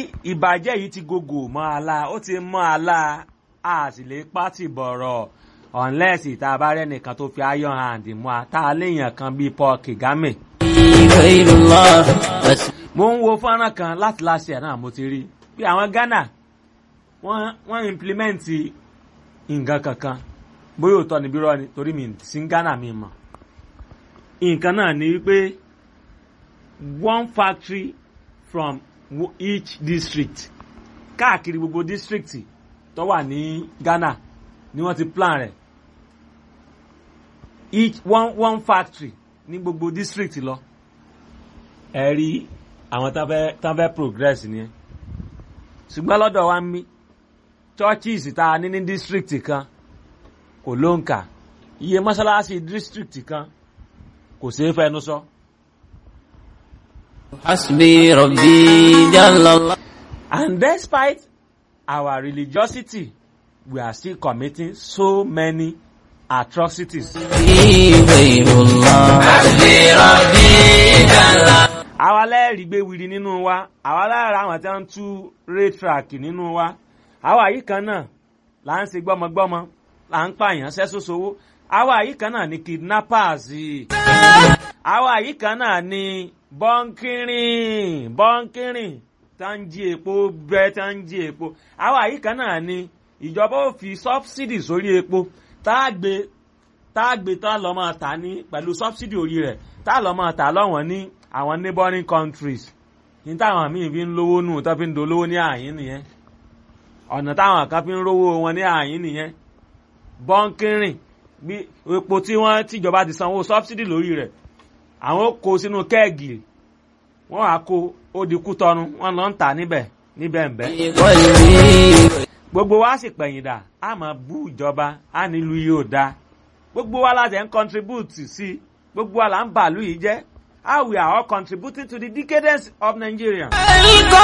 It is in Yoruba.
ìbàjẹ́ yìí ti gògò mọ́ àlá ó ti mọ́ àlá a sì lè pátì bọ̀rọ̀ unless ìta bá rẹ̀ nìkan tó fi iron hand mú a tá a léèyàn kan bíi Paul Kagame. غير الله بس mo ń wo fọ́nrán kan láti láṣẹ ẹ̀ náà mo ti rí bí àwọn Ghana wọ́n wọ́n implement nǹkan kankan bóyá òótọ́ ni bírọ́ ni torí mi sí Ghana mi mọ̀ nǹkan náà ni wípé one factory from wo- each district káàkiri gbogbo district tó wà ní Ghana ni wọ́n ti plan rẹ̀ each one one factory ní gbogbo district lọ ẹ rí àwọn tán fẹ́ tán fẹ́ progress ni ẹ ṣùgbọ́n lọ́dọ̀ wa ń mí churches tá a ní ní district kan kò ló ń kà iye mọ́ṣáláṣí district kan kò ṣeé fẹnu sọ. حسبي ربي جل الله And despite our religiosity, we are still committing so many atrocities. غير الله حسبي ربي جل àwa lẹ́ẹ̀rí gbé wiri nínú wa àwa lára àwọn tí wọ́n ń tú raytrack nínú wa àwa yìí kan náà là ń ṣe gbọ́mọgbọ́mọ là ń pààyàn sẹ́sọ́sowó àwa yìí kan náà ni kidnappers àwa yìí kan náà ni bọ́ńkìrìn bọ́ńkìrìn tá ń jí epo bẹ́ẹ̀ tá ń jí epo àwa yìí kan náà ni ìjọba ò fi subsidy sórí epo tá a gbé tá a gbé tá a lọ́ máa tà ní pẹ̀lú subsidy orí rẹ̀ tá a lọ́ máa tà lọ́wọ́n ní àwọn neighboring countries ní táwọn míì fi ń lówó nù tó fi ń dolówó ní àyín nìyẹn ọ̀nà táwọn kan fi ń rówó wọn ní àyín nìyẹn bọ́ńkìrìn bí epo tí wọ́n tìjọba ti sanwó subsidy lórí rẹ̀ àwọn ó kó sínú kẹ́ẹ̀gì wọ́n á kó ó di kútọ́nu wọ́n lọ ń tà níbẹ̀ níbẹ̀ ń bẹ́ قلبي gbogbo wa sì pẹ̀yìn dà á máa bú ìjọba á nílùú yìí ò dáa gbogbo wa láti ń contribute sí gbogbo wa là ń bàálù yìí jẹ́ how we are all contributing to the decadence of Nigeria. القلب